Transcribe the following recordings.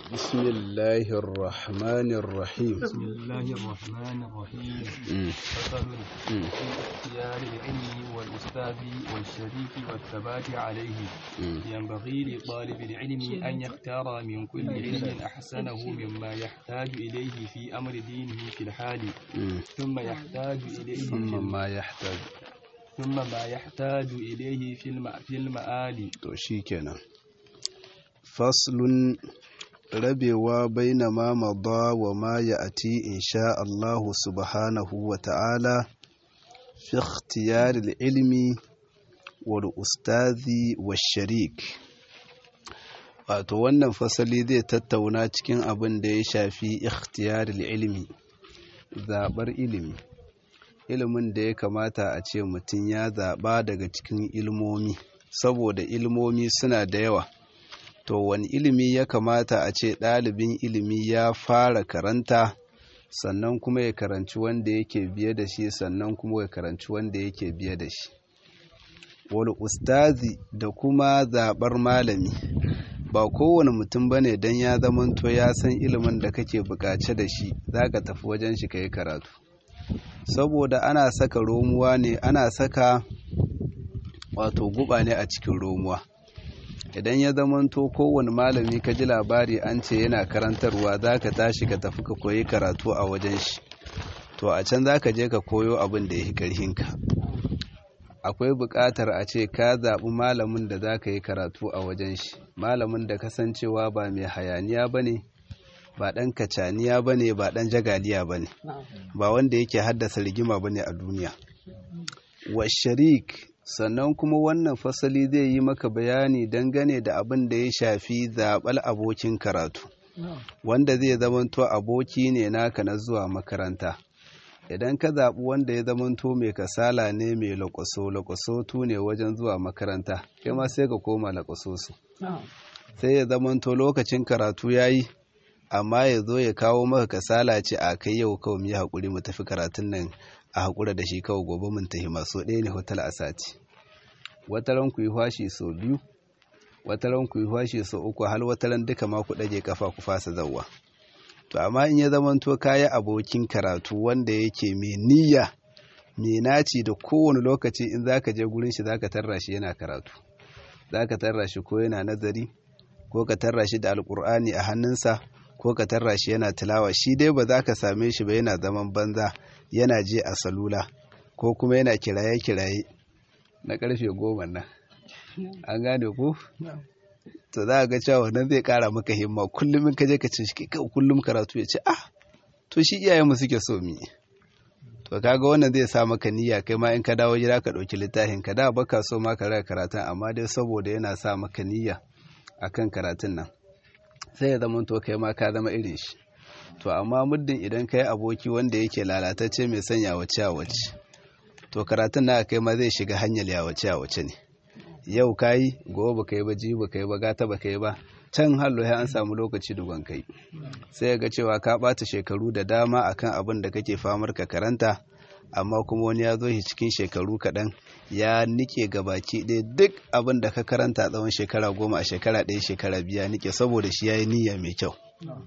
بسم الله الرحمن الرحيم بسم الله الرحمن الرحيم مم. فصل مم. في اختيار العلم والأستاذ والشريك والثبات عليه مم. ينبغي لطالب العلم أن يختار من كل علم أحسنه مما يحتاج إليه في أمر دينه في الحال مم. ثم يحتاج إليه في ثم ما يحتاج ثم ما يحتاج إليه في الم... في المآل to shikenan faslun rabewa baina ma mada wa ma ya'ti insha Allah subhanahu wa ta'ala fi ikhtiyar al-ilmi wal ustazi wash sharik wato wannan fasali zai tattauna cikin abin da ya shafi ikhtiyar al-ilmi zabar ilimi ilimin da ya kamata a ce mutum ya zaɓa daga cikin ilmomi saboda ilmomi suna da yawa to wani ilimi ya kamata a ce ɗalibin ilimi ya fara karanta sannan kuma ya karanci wanda yake biye da shi sannan kuma ya karanci wanda yake biye da shi wani ustazi da kuma zaɓar malami ba kowane mutum ba ne don ya zamanto ya san ilimin da kake buƙace da shi za ka tafi wajen shi ka yi karatu saboda ana saka romuwa ne ana saka wato guba ne a cikin romuwa idan ya zamanto kowane malami ka ji labari an ce yana karantarwa za ka tashi ka tafi ka koyi karatu a wajen shi to a can za ka je ka koyo abin da ya fi ƙarhinka akwai buƙatar a ce ka zaɓi malamin da za ka yi karatu a wajen shi malamin da kasancewa ba mai hayaniya ba ne ba ɗan kacaniya ba ne ba ɗan jagaliya ba ne ba wanda yake haddasa rigima ba ne a duniya wa sharik sannan kuma wannan fasali zai yi maka bayani dangane da abin da ya shafi zaɓal abokin karatu wanda zai zamanto aboki ne naka na zuwa makaranta idan ka zaɓi wanda ya zamanto mai kasala ne mai lakwaso lakwaso tu ne wajen zuwa makaranta kai ma sai ka koma lakwaso su sai ya zamanto lokacin karatu ya yi amma ya zo ya kawo maka kasala ce a kai yau kawai mu yi haƙuri mu tafi karatun nan a haƙura da shi kawai gobe mun tafi maso ɗaya ne hotel a sati wataran ku yi fashi sau biyu wataran ku yi fashi sau uku har wataran duka ma ku ɗage kafa ku fasa zawwa to amma in ya zamanto kayi abokin karatu wanda yake mai niyya mai naci da kowane lokaci in zaka je gurin shi zaka tarra shi yana karatu zaka tarra shi ko yana nazari ko ka tarra shi da alkur'ani a hannunsa ko ka tarra shi yana tilawa shi dai ba za ka same shi ba yana zaman banza yana je a salula ko kuma yana kiraye-kiraye na karfe goma nan an gane ku to za a ga cewa wannan zai kara maka himma kullum in ka je ka ce shi kai kullum karatu ya ce ah to shi iyayenmu suke so mi to kaga wannan zai sa maka niyya kai ma in ka dawo gida ka ɗauki littafin ka da baka so ma ka raka karatun amma dai saboda yana sa maka niyya akan karatun nan sai ya zama to kai ma ka zama irin shi to amma muddin idan kai aboki wanda yake lalatacce mai son yawace yawace to karatun na kai ma zai shiga hanyar yawace yawace ne yau kayi gobe baka yi ba ji baka yi ba gata baka yi ba can hallo ya an samu lokaci dugon kai sai ga cewa ka bata shekaru da dama akan abin da kake famar ka karanta amma kuma wani ya zo shi cikin shekaru kaɗan ya nike gabaki ɗaya duk abin da ka karanta tsawon shekara goma a shekara ɗaya shekara biya nike saboda shi ya yi niyya mai kyau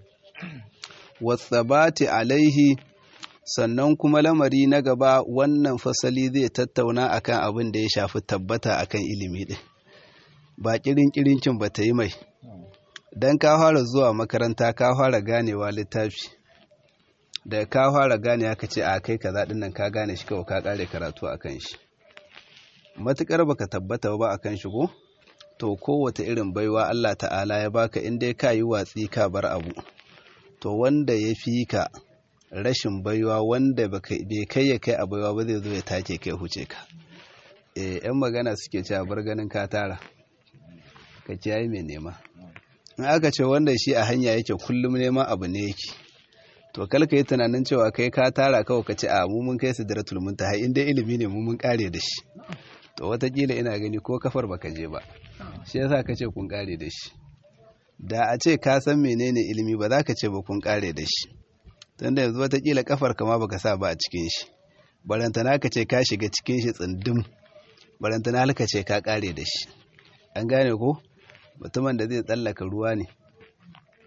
wasabati alaihi sannan kuma lamari na gaba wannan fasali zai tattauna akan abin da ya shafi tabbata akan ilimi ɗin ba kirin kirincin ba ta yi mai don ka fara zuwa makaranta ka fara ganewa littafi da ka fara gane aka ce a kai kaza din nan ka gane shi kawai ka kare karatu akan shi matukar baka tabbata ba akan shi ko to kowace irin baiwa Allah ta'ala ya baka in dai ka yi watsi ka bar abu to wanda ya fi ka rashin baiwa wanda bai kai ya kai a baiwa ba zai zo ya take kai huce ka eh yan magana suke cewa bar ganin ka tara ka kiyaye mai nema in aka ce wanda shi a hanya yake kullum neman abu ne yake to kalka yi tunanin cewa kai ka tara kawai ka ce a mu mun kai sidratul muntaha in dai ilimi ne mu mun kare da shi to watakila ina gani ko kafar baka je ba shi yasa ka ce kun kare da shi da a ce ka san menene ilimi ba za ka ce ba kun kare da shi tunda yanzu watakila kafar kama baka sa ba a cikin shi barantana ka ce ka shiga cikin shi tsindim barantana ka ce ka kare da shi an gane ko mutumin da zai tsallaka ruwa ne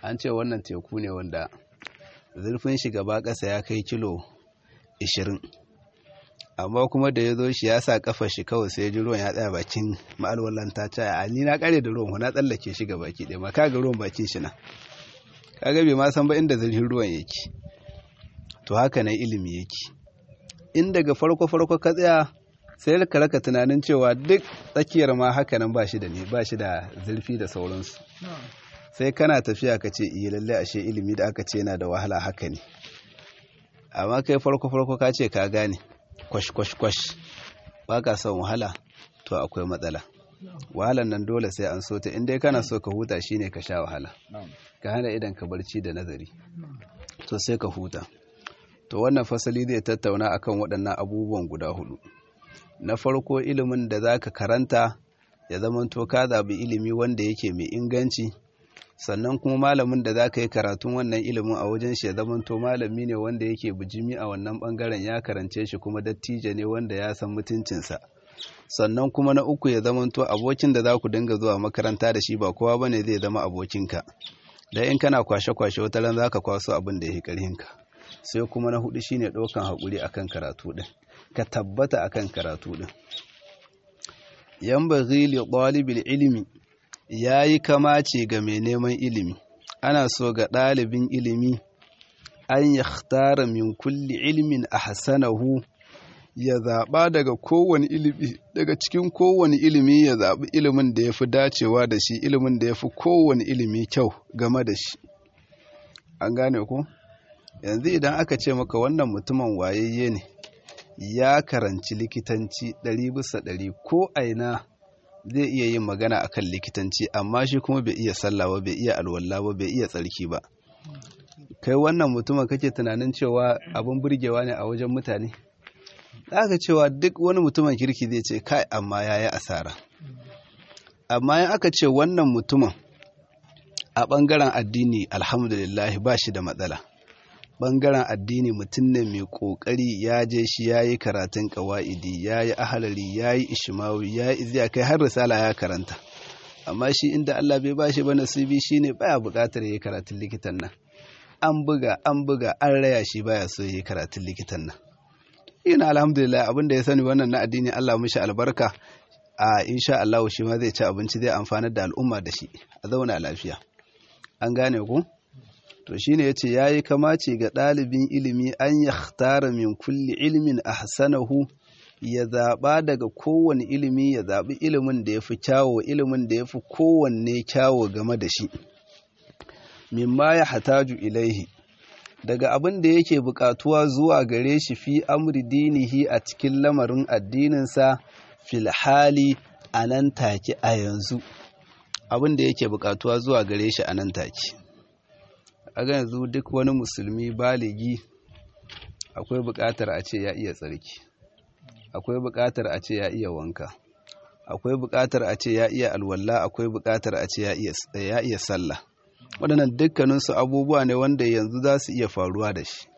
an ce wannan teku ne wanda zurfin shi gaba ƙasa ya kai kilo 20 amma kuma da ya zo shi ya sa kafa shi kawai sai ji ruwan ya tsaya bakin ma'alwalan ta ce a ni na kare da ruwan na tsallake shi ga baki ɗaya ma kaga ruwan bakin shi na kaga bai ma san ba inda zurfin ruwan yake to haka nan ilimi yake in daga farko farko ka tsaya sai ka raka tunanin cewa duk tsakiyar ma haka nan ba shi da ne ba shi da zurfi da sauransu sai kana tafiya ka ce iya lalle ashe ilimi da aka ce yana da wahala haka ne amma kai farko farko ka ce ka gane kwash kwash kwash ba ka son wahala to akwai matsala wahalan nan dole sai an so ta in dai kana so ka huta shine ka sha wahala ka hana idan ka barci da nazari to sai ka huta to wannan fasali zai tattauna akan waɗannan abubuwan guda hudu na farko ilimin da za ka karanta ya zamanto ka zaɓi ilimi wanda yake mai inganci sannan kuma malamin da za ka yi karatun wannan ilimin a wajen shi ya zamanto malami ne wanda yake bijimi a wannan ɓangaren ya karance shi kuma dattijo ne wanda ya san mutuncinsa sannan kuma na uku ya zamanto abokin da za ku dinga zuwa makaranta da shi ba kowa bane zai zama abokinka da in kana kwashe-kwashe wata ran za ka kwaso abin da ya yi ƙarhinka sai kuma na hudu shine ɗaukan haƙuri akan karatu ɗin ka tabbata akan karatu ɗin yan baghi li ɗalibin ilimi ya yi kamace ga mai neman ilimi ana so ga ɗalibin ilimi an ya tara min kulli ilimin a hasanahu ya zaɓa daga kowane ilimi daga cikin kowane ilimi ya zaɓi ilimin da ya fi dacewa da shi ilimin da ya fi kowane ilimi kyau game da shi an gane ku yanzu idan aka ce maka wannan mutumin wayayye ne ya karanci likitanci ɗari bisa ɗari ko aina zai iya yin magana akan likitanci amma shi kuma bai iya sallah ba bai iya alwala ba bai iya tsarki ba kai wannan mutumin kake tunanin cewa abin burgewa ne a wajen mutane aka cewa duk wani mutumin kirki zai ce kai amma ya yi asara amma in aka ce wannan mutumin a ɓangaren addini alhamdulillah ba shi da matsala ɓangaren addini mutum ne mai ƙoƙari ya je shi ya yi karatun ƙawa'idi ya yi ahalari ya yi ishimawi ya yi iziya kai har risala ya karanta amma shi inda Allah bai ba shi ba nasibi shi ne baya buƙatar ya yi karatun likitan nan an buga an buga an raya shi baya so ya yi karatun likitan nan ina alhamdulillah abin da ya sani wannan na addini Allah mishi albarka a insha Allah shi ma zai ci abinci zai amfanar da al'umma da shi a zauna lafiya an gane ku to shine yace yayi kamace ga ɗalibin ilimi an yakhtara min kulli ilmin ahsanahu ya zaɓa daga kowane ilimi ya zaɓi ilimin da ya fi kyawo ilimin da ya fi kowanne kyawo game da shi mimma ya hataju ilaihi daga abin da yake buƙatuwa zuwa gare shi fi amri dinihi a cikin lamarin addininsa fil hali a nan take a yanzu abin da yake buƙatuwa zuwa gare shi a nan take a ga yanzu duk wani musulmi baligi akwai buƙatar a ce ya iya tsarki akwai buƙatar a ce ya iya wanka akwai buƙatar a ce ya iya alwala akwai buƙatar a ce ya iya sallah waɗannan dukkaninsu abubuwa ne wanda yanzu za su iya faruwa da shi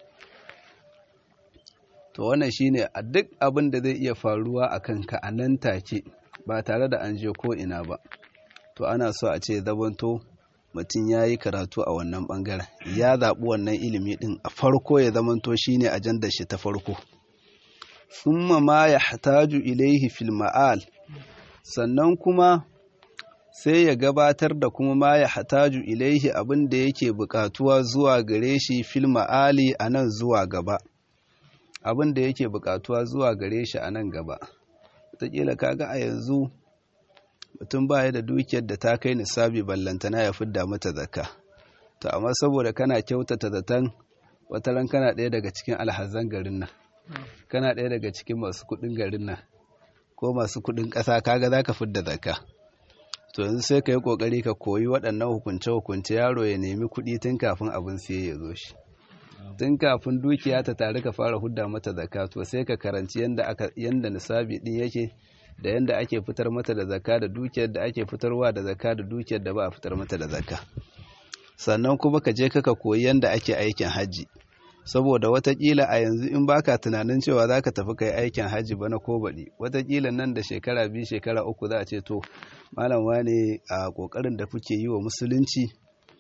to wannan shine a duk abin da zai iya faruwa a kanka a nan take ba tare da an je ko ina ba to ana so a ce zabanto mutum ya yi karatu a wannan ɓangaren ya zaɓi wannan ilimi ɗin a farko ya zamanto shine ajandar shi ta farko summa ma ya hataju ilaihi fil ma'al sannan kuma sai ya gabatar da kuma ma ya hataju ilaihi abin da yake buƙatuwa zuwa gare shi fil ma'ali a nan zuwa gaba abin da yake buƙatuwa zuwa gare shi a nan gaba wataƙila kaga a yanzu mutum baya da dukiyar da ta kai nisabi ballantana ya fidda mata zakka to amma saboda kana kyautata zaton wataran kana ɗaya daga cikin alhazan garin nan kana ɗaya daga cikin masu kuɗin garin nan ko masu kuɗin ƙasa kaga za ka fidda zakka to yanzu sai ka yi ƙoƙari ka koyi waɗannan hukunce-hukunce yaro ya nemi kuɗi tun kafin abin sai ya zo shi tun kafin dukiya ta tare ka fara hudda mata zakka to sai ka karanci yanda aka yanda nisabi din yake da yanda ake fitar mata da zakka da dukiyar da ake fitarwa da zakka da dukiyar da ba a fitar mata da zakka sannan kuma ka je kaka koyi yanda ake aikin hajji saboda watakila a yanzu in baka tunanin cewa zaka tafi kai aikin hajji bana ko baɗi watakila nan da shekara biyu shekara uku za a ce to malam wane a ƙoƙarin da kuke yi wa musulunci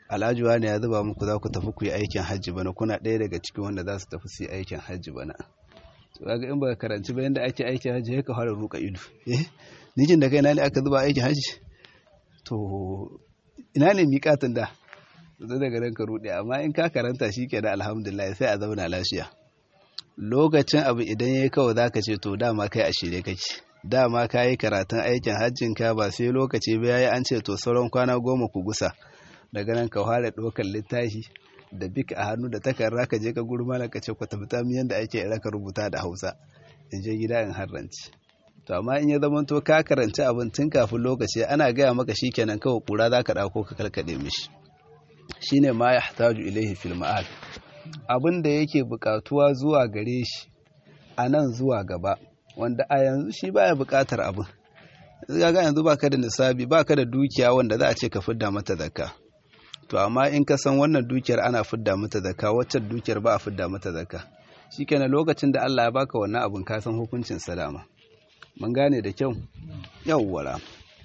alhaji wani ya zuba muku za ku tafi ku yi aikin hajji bana kuna ɗaya daga cikin wanda za su tafi su yi aikin hajji bana to kaga in baka karanci ba yanda ake aikin hajji sai ka fara ruka ido eh nikin da kai na ne aka zuba aikin hajji to ina ne miƙatin da zai daga nan ka ruɗe amma in ka karanta shi ke da alhamdulillah sai a zauna lafiya lokacin abu idan ya yi kawai za ka ce to dama kai a shirye kake dama ka yi karatun aikin hajjin ka ba sai lokaci ba yayi an ce to sauran kwana goma ku gusa daga nan ka fara ɗaukar littafi da bik a hannu da takarda ka je ka gurma ka ce ku tafi ta yadda ake raka rubuta da hausa in je gida in harranci to amma in ya zama to ka karanci abin tun kafin lokaci ana gaya maka shikenan kawai kura za ka ɗauko ka karkaɗe mishi shine ma ya hataju ilaihi fil ma'al abin da yake buƙatuwa zuwa gare shi a nan zuwa gaba wanda a yanzu shi baya buƙatar abin ga yanzu baka da nisabi baka da dukiya wanda za a ce ka fidda mata zakka to amma in ka san wannan dukiyar ana fidda mata zakka wacce dukiyar ba a fidda mata zakka shikenan lokacin da Allah ya baka wannan abin ka san hukuncin salama mun gane da kyau yawwara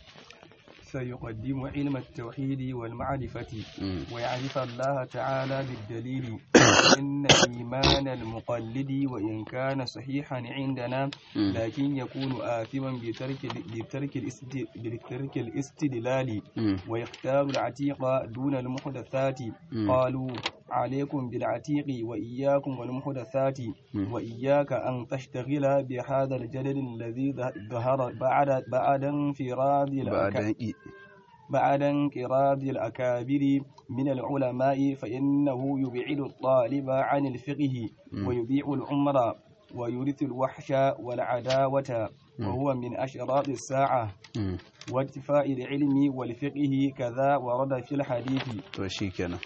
سيقدم علم التوحيد والمعرفة ويعرف الله تعالى بالدليل إن إيمان المقلد وإن كان صحيحا عندنا لكن يكون آثما بترك بترك بترك الاستدلال ويختار العتيق دون المحدثات قالوا عليكم بالعتيق وإياكم والمحدثات وإياك أن تشتغل بهذا الجدل الذي ظهر بعد بعد انفراد بعد انقراض الأكابر من العلماء فإنه يبعد الطالب عن الفقه ويضيع العمر ويورث الوحش والعداوة وهو من أشراط الساعة وارتفاع العلم والفقه كذا ورد في الحديث وشيكنا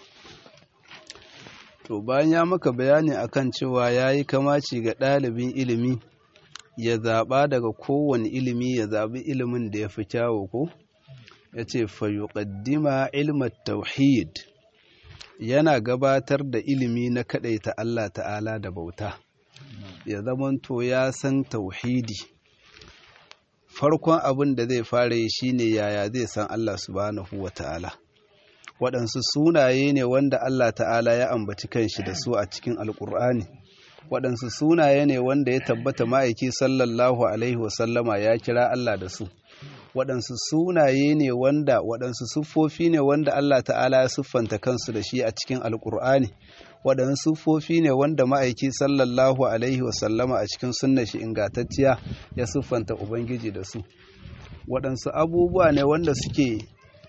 to bayan ya maka bayani akan cewa ya yi kamaci ga ɗalibin ilimi ya zaɓa daga kowane ilimi ya zaɓi ilimin da ya fi kyawo ko ya ce fayuƙaddima ilmat tauhid yana gabatar da ilimi na kaɗaita Allah ta'ala da bauta ya zamanto ya san tauhidi farkon abin da zai fara yi shine yaya zai san Allah subhanahu wa ta'ala waɗansu sunaye ne wanda Allah ta'ala ya ambaci kanshi da su a cikin alƙur'ani waɗansu sunaye ne wanda ya tabbata ma'aiki sallallahu alaihi wasallama ya kira Allah da su waɗansu sunaye ne wanda waɗansu siffofi ne wanda Allah ta'ala ya siffanta kansu da shi a cikin alƙur'ani waɗansu siffofi ne wanda ma'aiki sallallahu alaihi wasallama a cikin sunna shi ingantacciya ya siffanta ubangiji da su waɗansu abubuwa ne wanda suke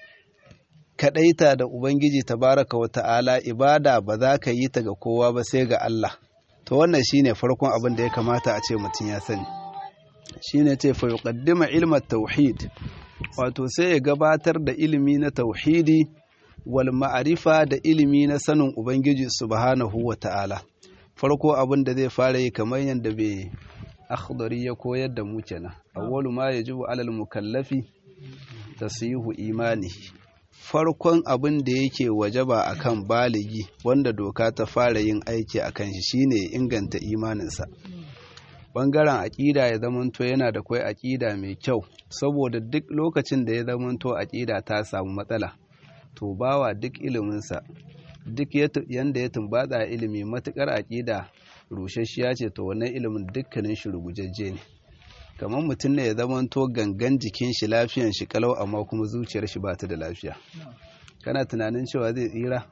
kaɗaita da ubangiji tabaraka wa ta'ala ibada ba za ka yi ta ga kowa ba sai ga Allah to wannan shine farkon abin da ya kamata a ce mutum ya sani shine ce fa yuqaddima ilma tauhid wato sai ya gabatar da ilimi na tauhidi wal ma'arifa da ilimi na sanin ubangiji subhanahu wa ta'ala farko abin da zai fara yi kamar yadda bai akhdari ya koyar da mu kenan awwalu ma yajibu alal mukallafi tasihu imanihi farkon abin da yake wajaba akan baligi wanda doka ta fara yin aiki akan shi shine inganta imaninsa bangaren aƙida ya zamanto yana da kwai aƙida mai kyau saboda duk lokacin da ya zamanto aƙida ta samu matsala to bawa duk iliminsa duk yanda ya tumbatsa ilimi matukar aƙida rusasshiya ce to wannan ilimin dukkanin shi rugujajje ne kamar mutum ne ya zamanto gangan jikin shi lafiyan shi kalau amma kuma zuciyar shi ba ta da lafiya kana tunanin cewa zai tsira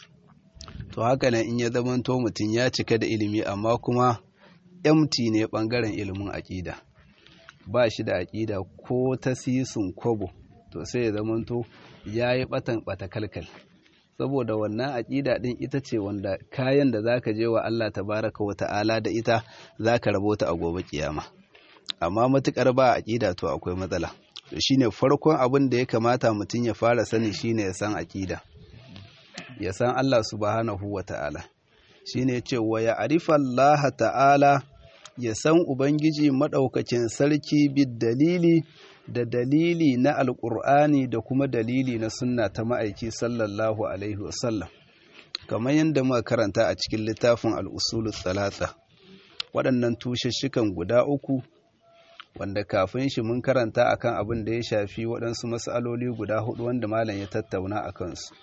to haka nan in ya zamanto mutum ya cika da ilimi amma kuma empty ne bangaren ilimin aƙida ba shi da aƙida ko ta sisun kobo to sai ya zamanto ya yi batan bata kalkal saboda wannan aƙida ɗin ita ce wanda kayan da zaka je wa Allah tabaraka wa ta'ala da ita zaka rabota a gobe kiyama amma matukar ba aƙida to akwai matsala to shine farkon abin da ya kamata mutum ya fara sani shine ya san aƙida ya san Allah subhanahu wa ta'ala shine ya ce wa ya arifa Allah ta'ala ya san ubangiji maɗaukakin sarki bid dalili da dalili na alƙur'ani da kuma dalili na sunna ta ma'aiki sallallahu alaihi wasallam kamar yadda muka karanta a cikin littafin al'usulu talata waɗannan tushashikan guda uku wanda kafin shi mun karanta akan abin da ya shafi waɗansu matsaloli guda hudu wanda malam ya tattauna a kansu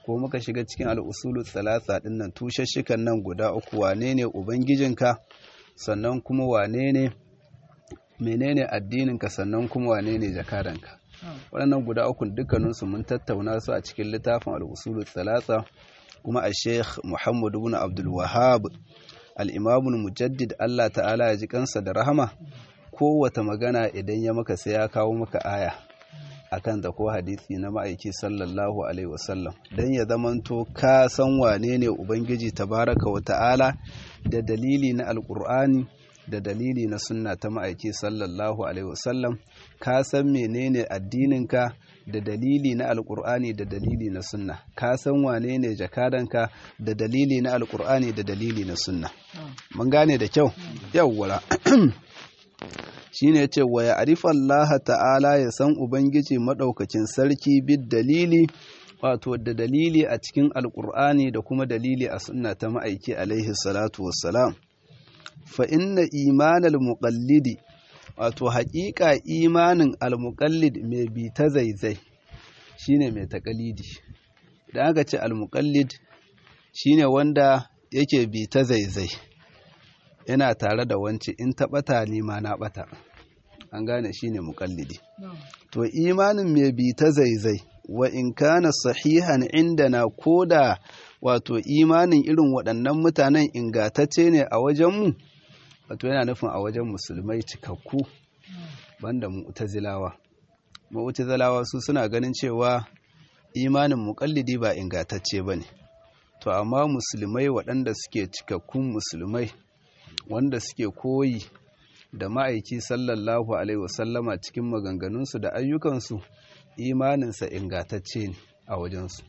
ko muka shiga cikin al'usulu thalatha din nan tushashikan nan guda uku wane ne ubangijinka sannan kuma wane ne menene addininka sannan kuma wane ne jakadanka waɗannan guda uku dukkaninsu mun tattauna su a cikin littafin al'usulu thalatha kuma a sheikh muhammadu bin abdul wahab al'imamun mujaddid allah ta'ala ya ji kansa da rahama kowata magana idan ya maka sai ya kawo maka aya akan da ko hadisi na ma'aiki sallallahu alaihi wasallam don ya zamanto ka san wane ne ubangiji tabaraka wa ta'ala da dalili na alkur'ani da dalili na sunna ta ma'aiki sallallahu alaihi wasallam ka san menene addininka da dalili na alkur'ani da dalili na sunna ka san wane ne jakadanka da dalili na alkur'ani da dalili na sunna mun gane da kyau yawwara shine yace wa ya arifa Allah ta'ala ya san ubangiji madaukakin sarki bid dalili wato da dalili a cikin alkur'ani da kuma dalili a sunna ta ma'aiki alaihi salatu wassalam fa inna imanal muqallidi wato haƙiƙa imanin almuqallid mai bi ta zaizai shine mai taƙalidi idan aka ce almuqallid shine wanda yake bi ta zaizai yana tare da wance in ta ɓata ni ma na ɓata an gane shine muƙallidi to imanin mai bi ta zaizai wa in kana sahihan indana koda wato imanin irin waɗannan mutanen ingatacce ne a wajenmu wato yana nufin a wajen musulmai cikakku banda mu'tazilawa mu'tazilawa su suna ganin cewa imanin muƙallidi ba ingatacce bane to amma musulmai waɗanda suke cikakkun musulmai wanda suke koyi da ma'aiki sallallahu alaihi wasallama cikin maganganunsu da ayyukansu imaninsa ingatacce ne a wajensu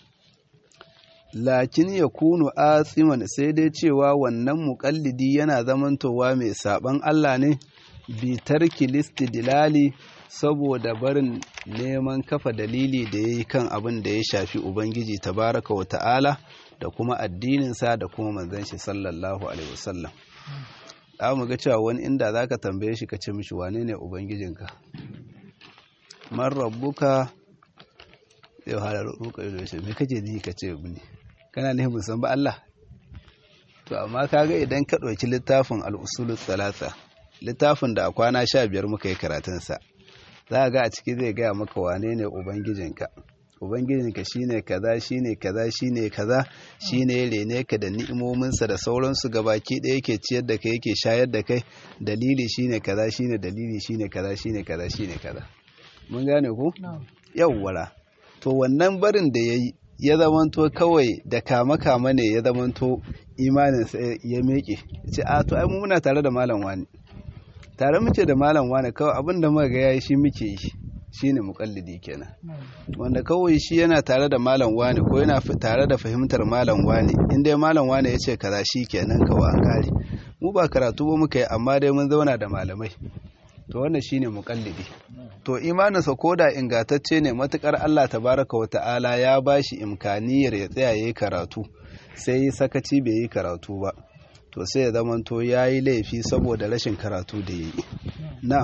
lakin ya kunu asiman sai dai cewa wannan muƙallidi yana zamantowa mai saɓan Allah ne bitar kilistidilali saboda barin neman kafa dalili da ya yi kan abin da ya shafi Ubangiji tabaraka wa ta'ala da kuma addininsa da kuma manzan shi sallallahu alaihi wasallam. za mu ga cewa wani inda za ka tambaye shi ka ce mishi wane ne ubangijinka man rabbuka zai hada ruka ido shi me kake ji ka ce ne kana ne musan ba Allah to amma kaga idan ka ɗauki littafin al'usulul salasa littafin da a kwana sha biyar muka yi karatunsa za ga a ciki zai gaya maka wane ne ubangijinka ubangijinka shine kaza shine kaza shine kaza shine ya rene ka da ni'imominsa da sauransu gabaki ɗaya yake ciyar da kai yake shayar da kai dalili shine kaza shine dalili shine kaza shine kaza shine kaza mun gane ku yawwara to wannan barin da yayi ya zamanto kawai da kama kama ne ya zamanto imanin sa ya meke ce a to ai mu muna tare da malam wani tare muke da malam wani kawai abin da muka ga yayi shi muke yi shine muƙallidi kenan wanda kawai shi yana tare da malam wani ko yana tare da fahimtar malam wani in dai malam wani ya ce kaza shi kenan kawai an kare mu ba karatu ba muka yi amma dai mun zauna da malamai to wannan shine muƙallidi to imaninsa koda ingantacce ne matukar Allah tabaraka wa ta'ala ya bashi imkaniyar ya tsaya yayi karatu sai sakaci bai yi karatu ba to sai ya zamanto yayi laifi saboda rashin karatu da yayi na'am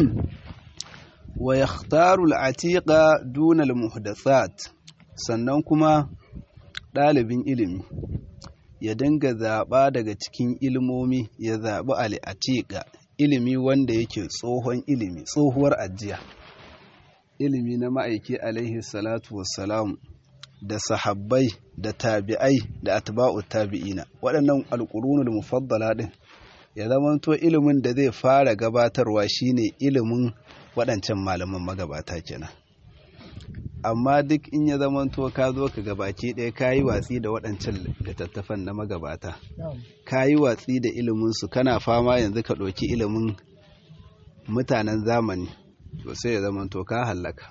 wa yakhtaru al-atiqa duna al-muhdathat sannan kuma ɗalibin ilimi ya dinga zaɓa daga cikin ilmomi ya zaɓi al-atiqa ilimi wanda yake tsohon ilimi tsohuwar ajiya ilimi na ma'aiki alaihi salatu wassalam da sahabbai da tabi'ai da atba'u tabi'ina waɗannan alƙurunul mufaddala ɗin ya zamanto ilimin da zai fara gabatarwa shine ilimin waɗancan malaman magabata kenan amma duk in ya zamanto ka zo ka gabaki ɗaya ka yi watsi da waɗancan littattafan na magabata ka yi watsi da iliminsu kana fama yanzu ka ɗauki ilimin mutanen zamani to sai ya zamanto ka hallaka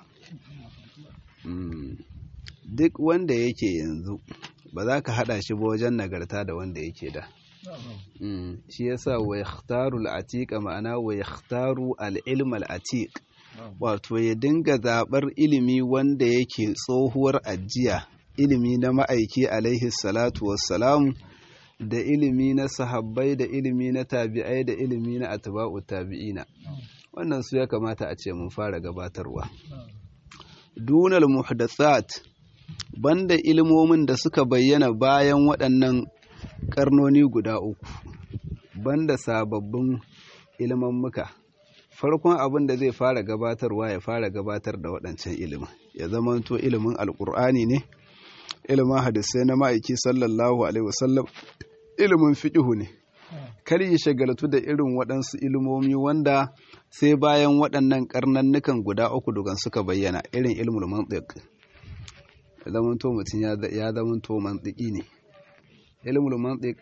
duk wanda yake yanzu ba za ka haɗa shi ba wajen nagarta da wanda yake da shi yasa wa yakhtaru al-atiqa ma'ana wa yakhtaru al-ilm al-atiq wato ya dinga zabar ilimi wanda yake tsohuwar ajiya ilimi na ma'aiki alaihi salatu wassalam da ilimi na sahabbai da ilimi na tabi'ai da ilimi na atba'u tabi'ina wannan su ya kamata a ce mun fara gabatarwa dunal muhdathat banda ilmomin da suka bayyana bayan waɗannan ƙarnoni guda uku banda sababbin ilmammuka farkon abin da zai fara gabatarwa ya fara gabatar da waɗancan ilimin ya zamanto ilimin alƙur'ani ne ilimin hadisai na ma'aiki sallallahu alaihi wasallam ilimin fiƙihu ne kar yi shagaltu da irin waɗansu ilimomi wanda sai bayan waɗannan ƙarnannukan guda uku dugan suka bayyana irin ilmul mantiq ya zamanto mutum ya zamanto mantiki ne ilmul mantiq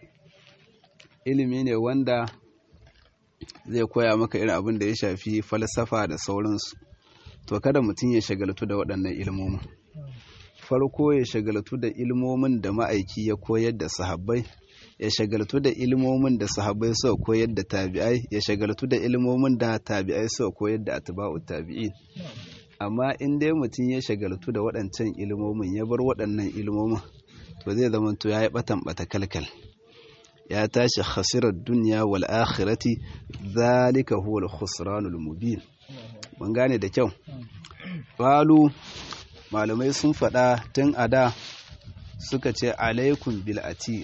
ilimi ne wanda zai koya maka irin abin da ya shafi falsafa da sauransu to kada mutum ya shagaltu da waɗannan ilmomin farko ya shagaltu da ilmomin da ma'aiki ya koyar da sahabbai ya shagaltu da ilmomin da sahabbai suka koyar da tabi'ai ya shagaltu da ilmomin da tabi'ai suka koyar da atba'u tabi'in amma in dai mutum ya shagaltu da waɗancan ilmomin ya bar waɗannan ilmomin to zai zama to yayi batan bata kalkal ya tashi khasirar duniya wal akhirati zalika huwa al-khusranul mubin mun gane da kyau qalu malamai sun faɗa tun a da suka ce alaikum bil ati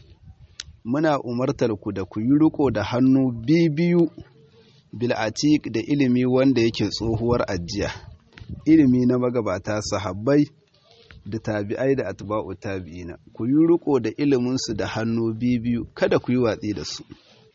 muna umartar ku da ku yi riko da hannu biyu bil atiq da ilimi wanda yake tsohuwar ajiya ilimi na magabata sahabbai da tabi'ai da atba'u tabi'ina ku yi riko da iliminsu da hannu biyu kada ku yi watsi da su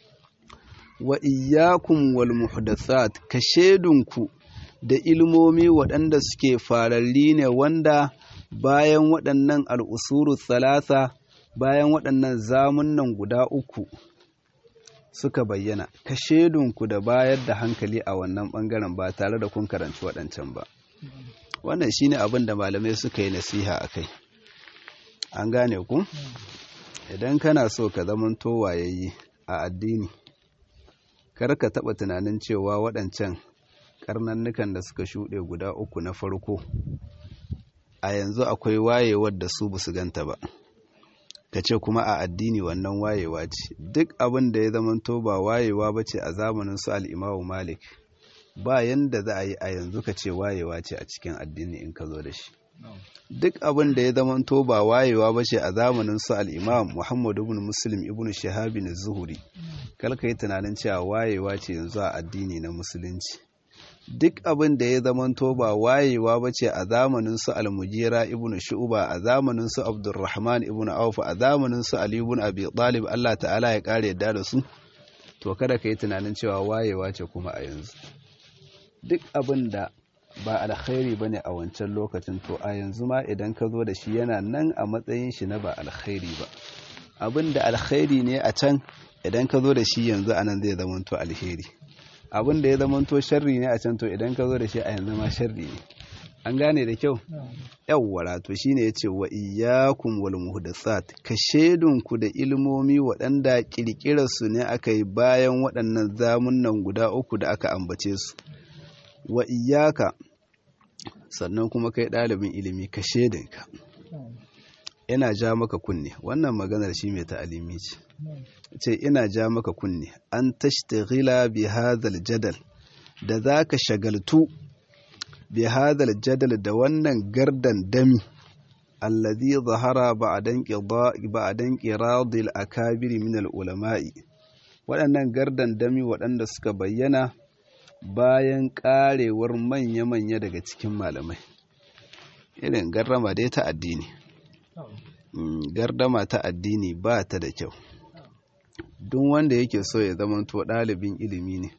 wa iyyakum wal muhdathat ka shedunku da ilmomi waɗanda suke fararri ne wanda bayan waɗannan al'usuru thalatha bayan waɗannan zamunan guda uku suka bayyana ka shedunku da bayar da hankali a wannan ɓangaren ba tare da kun karanci waɗancan ba wannan shine abin da malamai suka yi nasiha a kai an gane ku idan kana so ka zamanto wayayye a addini kar ka taɓa tunanin cewa waɗancan karnannukan da suka shuɗe guda uku na farko a yanzu akwai wayewar da su basu ganta ba ka ce kuma a addini wannan wayewa ce duk abin da ya zamanto ba wayewa ba ce a zamanin su al'imamu malik ba yanda za a yi a yanzu ka ce wayewa ce a cikin addini in ka zo da shi duk abin da ya zamanto ba wayewa ba ce a zamanin su al'imam muhammadu ibn muslim ibn shahabin zuhuri kalka yi tunanin cewa wayewa ce yanzu a addini na musulunci duk abin da ya zamanto ba wayewa ba ce a zamanin su almujira ibn shu'ba a zamanin su abdurrahman ibn auf a zamanin su ali ibn abi talib Allah ta'ala ya kare yadda da su to kada ka yi tunanin cewa wayewa ce kuma a yanzu duk abin da ba alkhairi bane a wancan lokacin to a yanzu ma idan ka zo da shi yana nan a matsayin shi na ba alkhairi ba abin da alkhairi ne a can idan ka zo da shi yanzu anan zai zamanto alheri abin da ya zamanto sharri ne a can to idan ka zo da shi a yanzu ma sharri ne an gane da kyau yawwara to shine yace wa iyyakum wal muhdathat ka shedunku da ilmomi waɗanda kirkirar su ne aka yi bayan waɗannan zamunan guda uku da aka ambace su wa iyyaka sannan kuma kai ɗalibin ilimi ka shedinka ina ja maka kunne wannan maganar shi mai ta'alimi ce ce ina ja maka kunne an tashtaghila bi hadhal jadal da zaka shagaltu bi hadhal jadal da wannan gardan dami alladhi zahara ba'dan qida ba'dan qiradil akabir min al ulama'i waɗannan gardan dami waɗanda suka bayyana bayan karewar manya-manya daga cikin malamai irin garrama dai ta addini gardama ta addini ba ta da kyau duk wanda yake so ya zamanto ɗalibin ilimi ne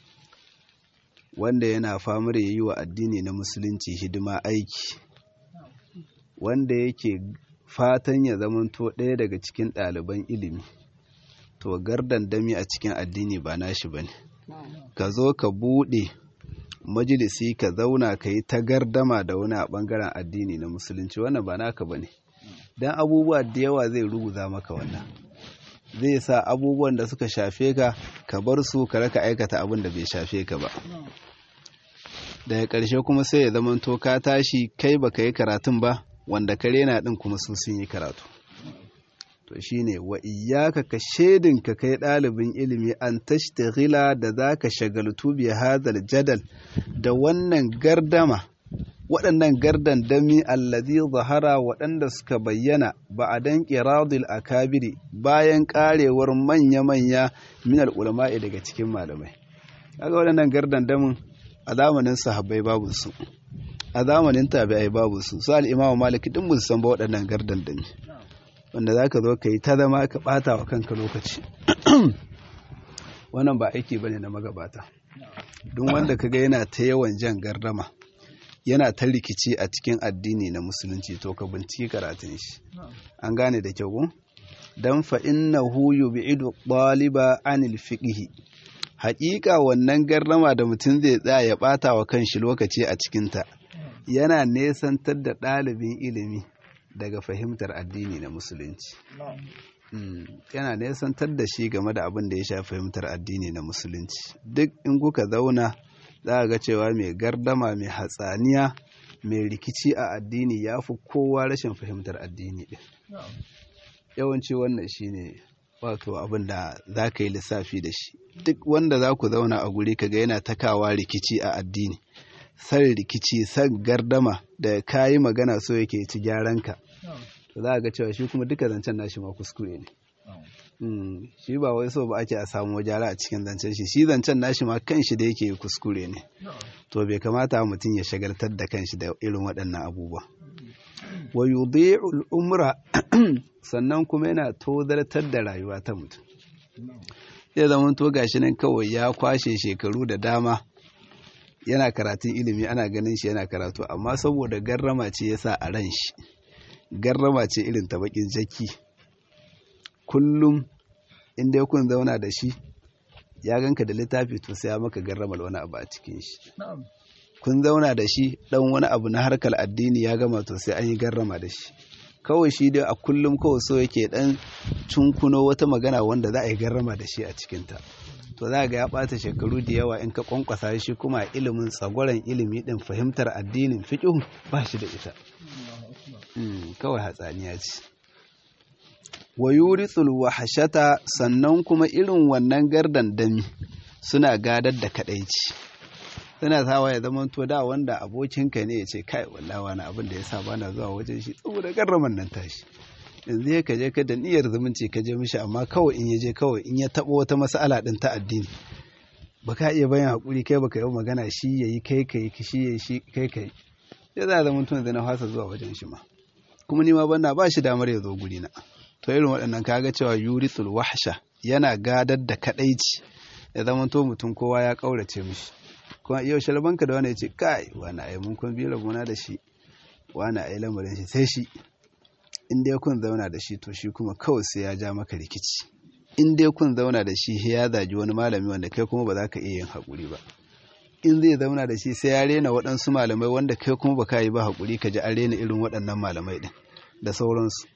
wanda yana famar ya yi wa addini na musulunci hidima aiki wanda yake fatan ya zamanto ɗaya daga cikin ɗaliban ilimi to gardan dami a cikin addini ba nashi ba ne ka zo ka buɗe majalisi ka zauna ka yi ta gardama da wani a ɓangaren addini na musulunci wannan ba naka ba ne don abubuwa da yawa zai ruguza maka wannan zai sa abubuwan da suka shafe ka ka bar su ka raka aikata abin da bai shafe ka ba daga ƙarshe kuma sai ya zama to ka tashi kai baka yi karatun ba wanda ka rena ɗin kuma su sun yi karatu to shine wa iyyaka ka shedin ka kai ɗalibin ilimi an tashtaghila da zaka shagaltu bi hadal jadal da wannan gardama waɗannan gardan dami allazi zahara waɗanda suka bayyana ba a dan ƙiradul akabiri bayan ƙarewar manya-manya min ulama'i daga cikin malamai kaga waɗannan gardan damin a zamanin sahabbai babu su a zamanin tabi'ai babu su su al-imamu malik din mun san ba waɗannan gardan dami wanda zaka zo ka yi ta zama ka ɓata wa kanka lokaci wannan ba aiki bane na magabata duk wanda kaga yana ta yawan jan gardama yana ta rikici a cikin addini na musulunci to ka binciki karatun shi an gane da kyau dan fa innahu yub'idu ɗaliba anil fiqhi haƙiƙa wannan gardama da mutum zai tsaya ya ɓata wa kanshi lokaci a cikinta yana nesantar da ɗalibin ilimi daga fahimtar addini na musulunci yana nesantar da shi game da abin da ya sha fahimtar addini na musulunci duk in kuka zauna za a ga cewa mai gardama mai hatsaniya mai rikici a addini ya fi kowa rashin fahimtar addini ɗin yawanci wannan shine wato abin da za ka yi lissafi da shi duk wanda za ku zauna a guri kaga yana takawa rikici a addini san rikici san gardama da ka yi magana so yake ci gyaranka to za a ga cewa shi kuma duka zancen nashi ma kuskure ne shi ba wai so ba ake a samu gyara a cikin zancen shi shi zancen nashi ma kanshi da yake kuskure ne to bai kamata mutum ya shagaltar da kanshi da irin waɗannan abubuwa wa yudhi'u al-umra sannan kuma yana tozartar da rayuwa ta mutum zai zama to gashi nan kawai ya kwashe shekaru da dama yana karatun ilimi ana ganin shi yana karatu amma saboda garrama ce yasa a ran shi garrama ce irin ta bakin jaki kullum inda ya kun zauna da shi ya ganka da littafi to sai ya maka garramar wani abu a cikin shi kun zauna da shi dan wani abu na harkar addini ya gama to sai an yi garrama da shi kawai shi dai a kullum kawai so yake dan cunkuno wata magana wanda za a yi garrama da shi a cikinta to za ga ya ɓata shekaru da yawa in ka kwankwasa shi kuma ilimin tsagwaron ilimi din fahimtar addinin fiƙihu ba shi da ita kawai hatsaniya ce wa yuritsul wahashata sannan kuma irin wannan gardan dami suna gadar da kadaici suna sawa ya zama to da wanda abokinka ne ya ce kai wallahi wani abin da ya sa bana zuwa wajen shi saboda garraman nan tashi yanzu ya kaje ka da niyyar zumunci ka je mishi amma kawai in ya je kawai in ya taɓa wata mas'ala din ta addini baka iya bayan hakuri kai baka yi magana shi yayi kai kai shi yayi shi kai kai ya za zama tun da na fasa zuwa wajen shi ma kuma ni ma banna ba shi damar ya zo guri na to irin waɗannan kaga cewa yurithul wahsha yana gadar da kadaici ya zama to mutum kowa ya kaurace mishi kuma yau shalbanka da wani ya ce kai wani ai mun kun biyu rabona da shi wani ai lamarin shi sai shi in dai kun zauna da shi to shi kuma kawai sai ya ja maka rikici in dai kun zauna da shi ya zagi wani malami wanda kai kuma ba za ka iya yin haƙuri ba in zai zauna da shi sai ya rena waɗansu malamai wanda kai kuma ba ka yi ba haƙuri ka ji an rena irin waɗannan malamai ɗin da sauransu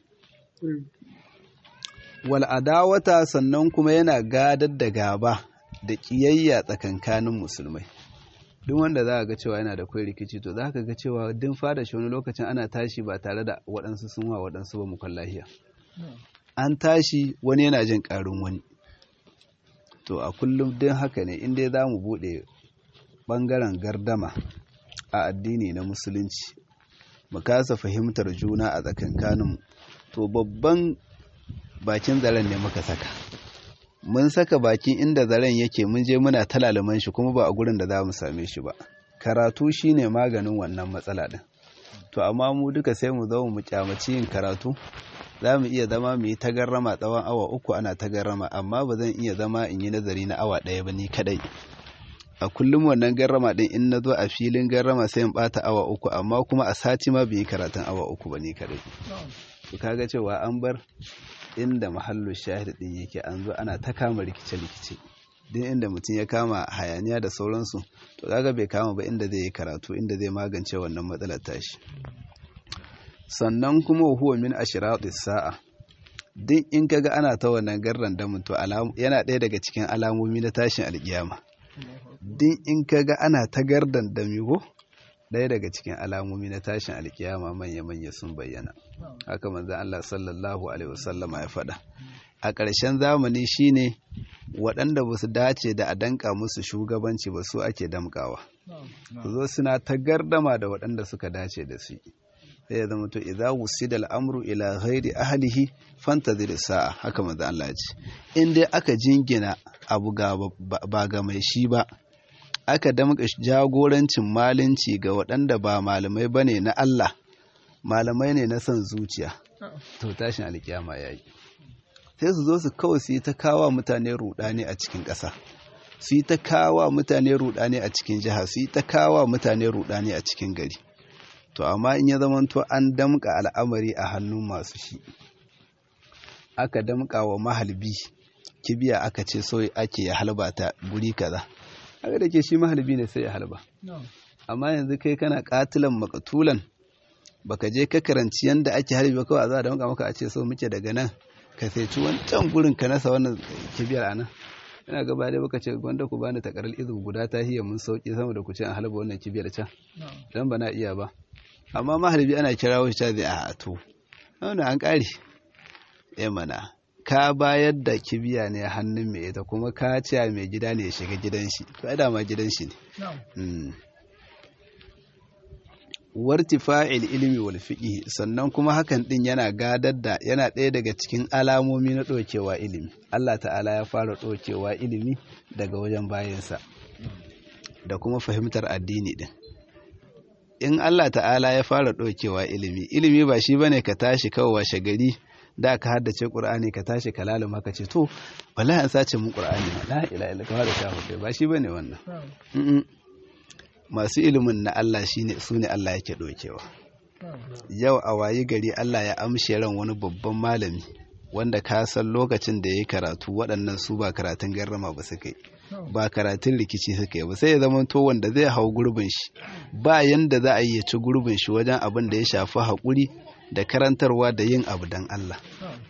wal adawata sannan kuma yana gadar da gaba da ƙiyayya tsakankanin musulmai duk wanda za a ga cewa yana da kwai rikici to za ka ga cewa din fada shi wani lokacin ana tashi ba tare da waɗansu sun wa waɗansu ba mukon lahiya an tashi wani yana jin ƙarin wani to a kullum din haka ne inda za mu buɗe ɓangaren gardama a addini na musulunci mu kasa fahimtar juna a tsakankaninmu to babban bakin zaren ne muka saka mun saka bakin inda zaren yake mun je muna talalaman shi kuma ba a gurin da za mu same shi ba karatu shine maganin wannan matsala din to amma mu duka sai mu zo mu kyamaci yin karatu za mu iya zama mu yi tagarrama tsawon awa uku ana tagarrama amma ba zan iya zama in yi nazari na awa ɗaya ba ni kadai a kullum wannan garrama din in na zo a filin garrama sai in bata awa uku amma kuma a sati ma bai yi karatun awa uku ba ni kadai to kaga cewa an bar inda mahallu shahid din yake an zo ana ta kama rikice-rikice din inda mutum ya kama hayaniya da sauransu to kaga bai kama ba inda zai yi karatu inda zai magance wannan matsalar tashi sannan kuma huwa min ashratis sa'a duk in kaga ana ta wannan garran da to yana ɗaya daga cikin alamomi na tashin alkiyama duk in kaga ana ta gardan da migo ɗaya daga cikin alamomi na tashin alkiyama manya-manya sun bayyana haka manzan Allah sallallahu alaihi wasallama ya faɗa a ƙarshen zamani shine waɗanda ba su dace da a danka musu shugabanci ba su ake damkawa su zo suna ta gardama da waɗanda suka dace da su sai ya zama to idza wusida al'amru ila ghairi ahlihi fantazir sa'a haka manzo Allah ya ce in dai aka jingina abu ga ba ga mai shi ba aka damka jagorancin malinci ga waɗanda ba malamai bane na Allah malamai ne na son zuciya to tashin alkiyama yayi sai su zo su kawai su yi ta kawa mutane rudani a cikin ƙasa su yi ta kawa mutane rudani a cikin jiha su yi ta kawa mutane rudani a cikin gari to amma in ya zamanto an damƙa al'amari a hannun masu shi aka damƙa wa mahalbi kibiya aka ce so ake ya halba ta guri kaza haka da ke shi mahalbi ne sai ya halba amma yanzu kai kana katilan makatulan baka je ka karanci yanda ake harbi ba kawai a za a damƙa maka a ce so muke daga nan ka sai wancan gurin ka nasa wannan kibiyar a nan ina gaba dai baka ce gwanda ku bani takarar izu guda ta hiyar mun sauki sama da ku ce an halba wannan kibiyar can dan ba na iya ba amma maharbi ana kirawo shi zai a to wannan an kare eh mana ka bayar da kibiya ne hannun mai ita kuma ka ce mai gida ne ya shiga gidan shi to ai dama gidan shi ne wartifa'il ilmi wal fiqh sannan kuma hakan din yana gadar da yana ɗaya daga cikin alamomi na ɗokewa ilimi Allah ta'ala ya fara ɗokewa ilimi daga wajen bayansa da kuma fahimtar addini din in Allah ta'ala ya fara ɗokewa ilimi ilimi ba shi bane ka tashi kawai washe gari da ka haddace Qur'ani ka tashi ka laluma ka ce to wallahi an sace mun Qur'ani la ilaha illa ka da shafu ba shi bane wannan masu ilimin na Allah shine su ne Allah yake ɗaukewa yau a wayi gari Allah ya amshe ran wani babban malami wanda ka san lokacin da ya yi karatu waɗannan su ba karatun garrama ba suka yi ba karatun rikici suka yi ba sai ya zama to wanda zai hau gurbin shi ba yanda za a yi ya ci gurbin shi wajen abin da ya shafi haƙuri da karantarwa da yin abu don Allah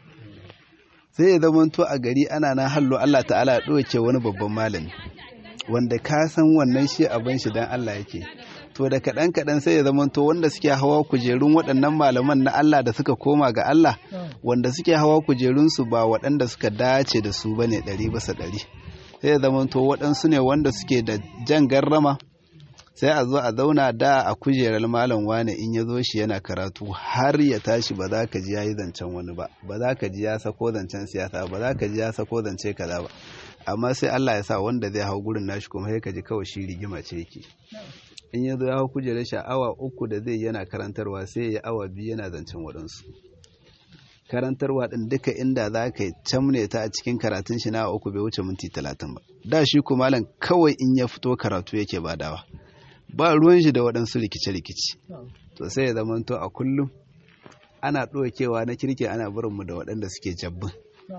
sai ya zama to a gari ana na hallo Allah ta'ala ya ɗauke wani babban malami wanda ka san wannan shi abin shi dan Allah yake to da kaɗan kaɗan sai ya zamanto wanda suke hawa kujerun waɗannan malaman na Allah da suka koma ga Allah wanda suke hawa kujerunsu ba waɗanda suka dace da su bane ɗari bisa ɗari sai ya zamanto waɗansu ne wanda suke da jan garrama sai a zo a zauna da a kujerar malam wane in ya zo shi yana karatu har ya tashi ba za ka ji ya yi zancen wani ba ba za ka ji ya sako zancen siyasa ba za ka ji ya sako zance kaza ba amma sai Allah ya sa wanda zai hau gurin nashi kuma sai ka ji kawai shi rigima ce yake in ya zo ya hau kujerar shi awa uku da zai yana karantarwa sai ya awa biyu yana zancen waɗansu karantarwa ɗin duka inda za ka camne ta a cikin karatun shi na awa uku bai wuce minti talatin ba da shi kuma malam kawai in ya fito karatu yake badawa ba ruwan shi da waɗansu rikice-rikice to sai ya zama to a kullum ana ɗokewa na kirki ana barinmu da waɗanda suke jabbin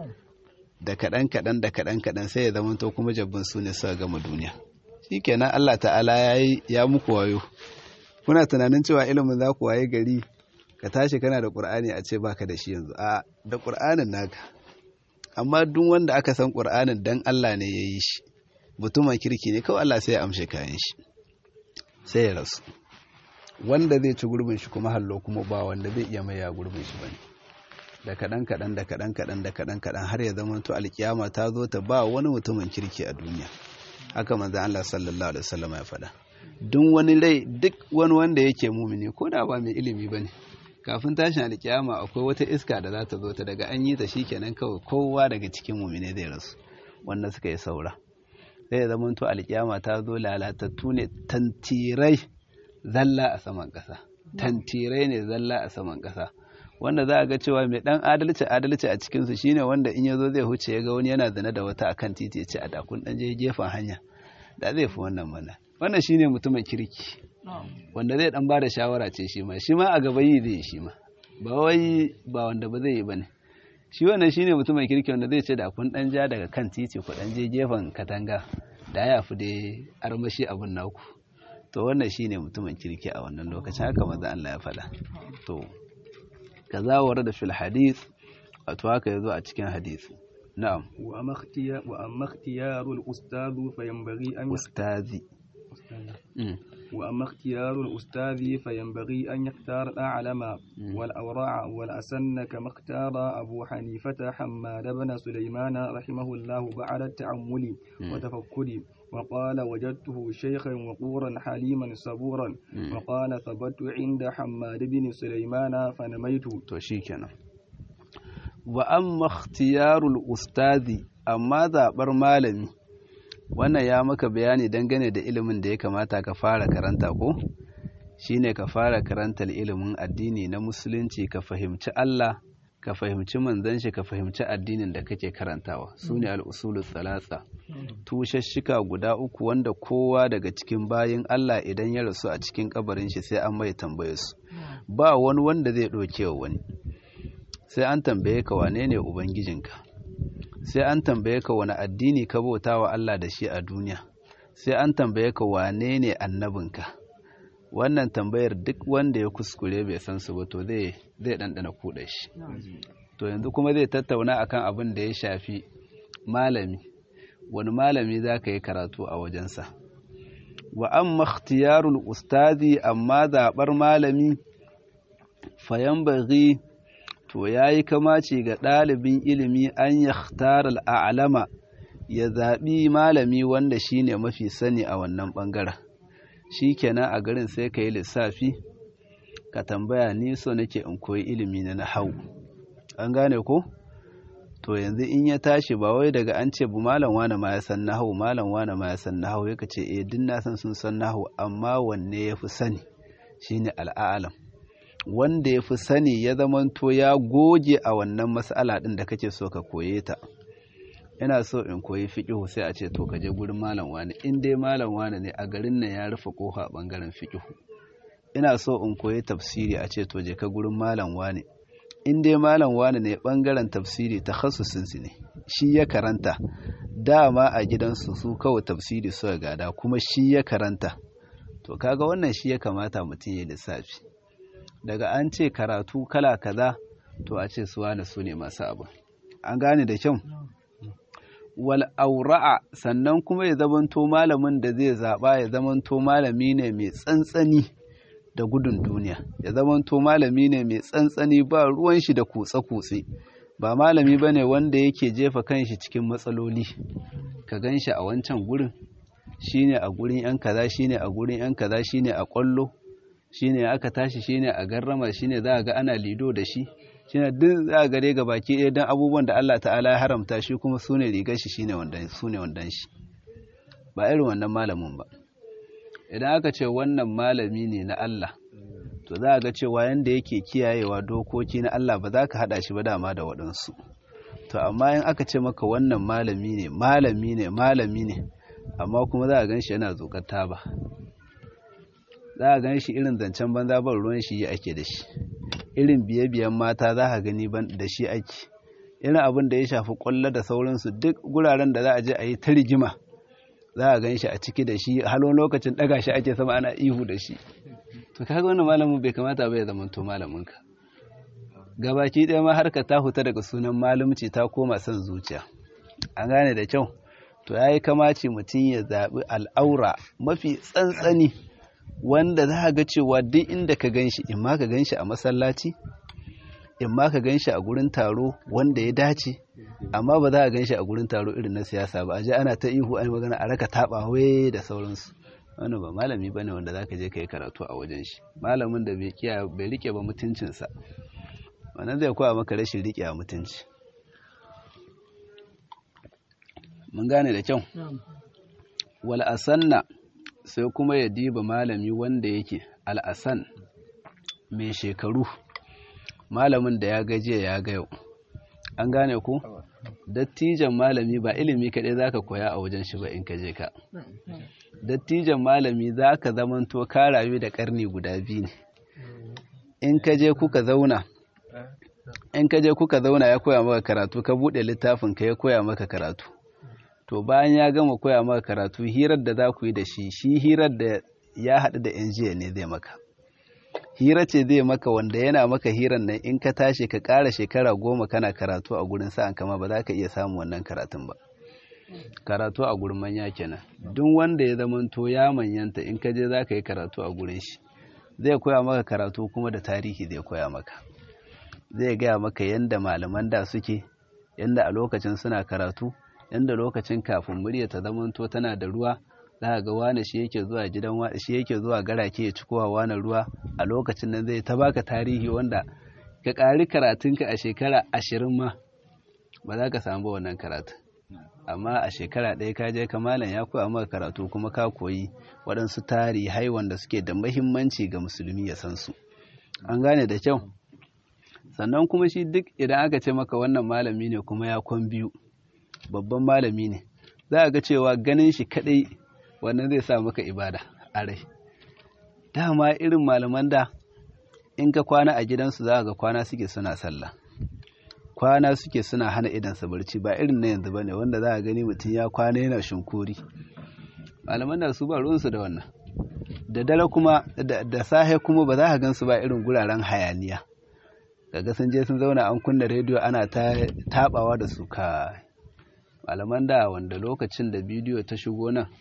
da kaɗan kaɗan da kaɗan kaɗan sai ya zama to kuma jabbin su ne suka gama duniya shi kenan Allah ta'ala ya yi ya muku wayo kuna tunanin cewa ilimin za ku waye gari ka tashi kana da ƙur'ani a ce baka da shi yanzu a da ƙur'anin naka amma duk wanda aka san ƙur'anin dan Allah ne ya yi shi mutumin kirki ne kawai Allah sai ya amshe kayan shi sai ya rasu wanda zai ci gurbin shi kuma hallo kuma ba wanda zai iya maya gurbin shi bane da kaɗan kaɗan da kaɗan kaɗan da kaɗan kaɗan har ya zama to alkiyama ta zo ta ba wani mutumin kirki a duniya haka manzo Allah sallallahu alaihi wasallam ya faɗa duk wani rai duk wani wanda yake mumini ko da ba mai ilimi bane kafin tashin alkiyama akwai wata iska da za ta zo ta daga an yi ta shikenan kawai kowa daga cikin mumine zai rasu wanda suka yi saura zai zama to alkiyama ta zo lalatattu ne tantirai zalla a saman ƙasa tantirai ne zalla a saman ƙasa wanda za a ga cewa mai dan adalci adalci a cikinsu shine wanda in ya zo zai huce ya ga wani yana zane da wata akan titi ya ce a dakun dan je gefen hanya da zai fi wannan mana wannan shine mutumin kirki wanda zai dan bada shawara ce shi ma shi ma a gaba yi zai shi ma ba wai ba wanda ba zai yi bane shi wannan shine mutumin kirki wanda zai ce da kun dan ja daga kan titi ku dan je gefen katanga da ya fi dai armashi abun naku to wannan shine mutumin kirki a wannan lokacin haka maza Allah ya faɗa to kaza warada fil hadith wato haka yazo a cikin hadisi na'am wa amma ikhtiyar wa amma ikhtiyarul ustad fa yanbaghi an ustazi وأما اختيار الأستاذ فينبغي أن يختار الأعلم والأورع والأسن كما اختار أبو حنيفة حماد بن سليمان رحمه الله بعد التعمل وتفكر وقال وجدته شيخا وقورا حليما صبورا وقال ثبت عند حماد بن سليمان فنميت to shikenan wa amma ikhtiyarul ustazi amma zaɓar malami wannan ya maka bayani dangane da ilimin da ya kamata ka fara karanta ko shine ka fara karantar ilimin addini na musulunci ka fahimci Allah ka fahimci manzon shi ka fahimci addinin da kake karantawa sune al-usulul thalatha tushashshika guda uku wanda kowa daga cikin bayin Allah idan ya rasu a cikin kabarin shi sai an mai tambaye su ba wani wanda zai ɗauke wa wani sai an tambaye ka wane ne ubangijinka sai an tambaye ka wani addini ka bauta wa Allah da shi a duniya sai an tambaye ka wane ne annabinka wannan tambayar duk wanda ya kuskure bai san su ba to zai zai dandana kuɗa shi to yanzu kuma zai tattauna akan abin da ya shafi malami wani malami za ka yi karatu a wajensa wa amma ikhtiyarul ustazi amma zaɓar malami fayan baghi to ya yi kamaci ga ɗalibin ilimi an ya al'alama ya zaɓi malami wanda shi ne mafi sani a wannan ɓangaren shi kenan a garin sai ka yi lissafi ka tambaya ni so nake in koyi ilimi na hau an gane ko to yanzu in ya tashi ba wai daga an ce bu malam wane ma ya san nahawu malam wane ma ya san nahawu yaka ce eh din na san sun san nahawu amma wanne ya fi sani shine al'alam wanda ya fi sani ya zamanto ya goge a wannan mas'ala ɗin da kake so ka koye ta ina so in koyi fiƙihu sai a ce to ka je gurin malam wani in dai malam wani ne a garin nan ya rufe ƙofa a ɓangaren fiƙihu ina so in koyi tafsiri a ce to je ka gurin malam wani in dai malam wani ne ɓangaren tafsiri ta su ne shi ya karanta dama a gidansu su kawai tafsiri suka gada kuma shi ya karanta to kaga wannan shi ya kamata mutum ya lissafi daga an ce karatu kala kaza to a ce su wane su ne masu abu an gane da kyau wal aura'a sannan kuma ya zamanto malamin da zai zaɓa ya zamanto malami ne mai tsantsani da gudun duniya ya zamanto malami ne mai tsantsani ba ruwan shi da kutse-kutse ba malami ba ne wanda yake jefa kanshi cikin matsaloli ka gan shi a wancan gurin shine a gurin yan kaza shine a gurin yan kaza shine a kwallo shine aka tashi shine a garrama shine za a ga ana lido da shi shine duk za a gare ga baki ɗaya don abubuwan da Allah ta'ala ya haramta shi kuma su ne rigar shi shine wandan su ne wandan shi ba irin wannan malamin ba idan aka ce wannan malami ne na Allah to za a ga cewa yanda yake kiyayewa dokoki na Allah ba za ka haɗa shi ba dama da waɗansu to amma in aka ce maka wannan malami ne malami ne malami ne amma kuma za a gan shi yana zokar taba za a gan shi irin zancen banza ban ruwan shi ake da shi irin biye-biyen mata za a gani da shi ake irin abin da ya shafi kwallo da sauransu duk guraren da za a je a yi ta rigima za a gan shi a ciki da shi halon lokacin daga shi ake sama ana ihu da shi to kaga wannan malamin bai kamata ba ya zama to malaminka gabaki ɗaya ma harka ta huta daga sunan malumci ta koma son zuciya an gane da kyau to ya yi kamaci mutum ya zaɓi al'aura mafi tsantsani wanda za a ga cewa duk inda ka gan shi in ma ka gan shi a masallaci in ma ka gan shi a gurin taro wanda ya dace amma ba za a gan shi a gurin taro irin na siyasa ba a ji ana ta ihu an magana a raka taɓa wai da sauransu wani ba malami ba ne wanda za ka je ka yi karatu a wajen shi malamin da bai rike ba mutuncinsa wannan zai koya maka rashin rike a mutunci mun gane da kyau wal asanna sai kuma ya diba malami wanda yake al'asan mai shekaru malamin da ya gaje ya ga yau an gane ku dattijan malami ba ilimi kaɗai za ka koya a wajen shi ba in ka je ka dattijan malami za ka zamanto ka rayu da ƙarni guda biyu ne in ka je kuka zauna in ka je kuka zauna ya koya maka karatu ka buɗe littafin ka ya koya maka karatu to bayan ya gama koya maka karatu hirar da za ku yi da shi shi hirar da ya haɗu da yan jiya ne zai maka hira ce zai maka wanda yana maka hirar nan in ka tashi ka ƙara shekara goma kana karatu a gurin sa'an kama ba za ka iya samun wannan karatun ba karatu a gurin manya kenan duk wanda ya zamanto ya manyanta in ka je za ka yi karatu a gurin shi zai koya maka karatu kuma da tarihi zai koya maka zai gaya maka yadda malaman da suke yadda a lokacin suna karatu yadda lokacin kafin murya ta zamanto tana da ruwa za ga wane shi yake zuwa gidan wane shi yake zuwa garake ya cikowa wane ruwa a lokacin nan zai ta baka tarihi wanda ka ƙari karatunka a shekara ashirin ma ba za ka samu wannan karatu amma a shekara ɗaya ka je kamalan ya koya maka karatu kuma ka koyi waɗansu tarihai wanda suke da mahimmanci ga musulmi ya san su an gane da kyau sannan kuma shi duk idan aka ce maka wannan malami ne kuma ya kwan biyu babban malami ne za a ga cewa ganin shi kaɗai wannan zai sa maka ibada a rai dama irin malaman da in ka kwana a gidansu za ga kwana suke suna sallah kwana suke suna hana idansa barci ba irin na yanzu bane wanda za a gani mutum ya kwana yana shinkuri malaman da su ba ruwansu da wannan da dare kuma da sahe kuma ba za ka gansu ba irin guraren hayaniya kaga sun je sun zauna an kunna rediyo ana ta tabawa da su ka malaman da wanda lokacin da bidiyo ta shigo nan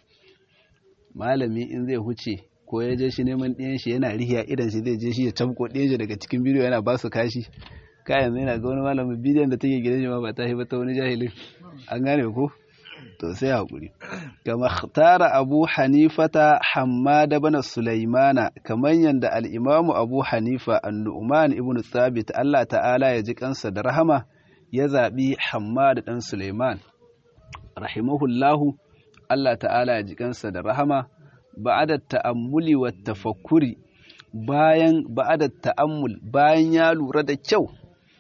malami in zai huce ko ya je shi neman ɗiyan shi yana rihiya idan shi zai je shi ya tabko ɗiyan shi daga cikin bidiyo yana ba su kashi ka yanzu yana ga wani malamin bidiyon da take gidan shi ma ba ta ba ta wani jahilin an gane ko to sai hakuri kama tara abu hanifata hammada bana sulaimana kamar yadda al'imamu abu hanifa annu'man ibn thabit Allah ta'ala ya ji kansa da rahama ya zaɓi hammada ɗan sulaiman rahimahullahu Allah ta'ala ya ji kansa da rahama ba'ada ta'ammuli wa tafakkuri bayan ba'ada ta'ammul bayan ya lura da kyau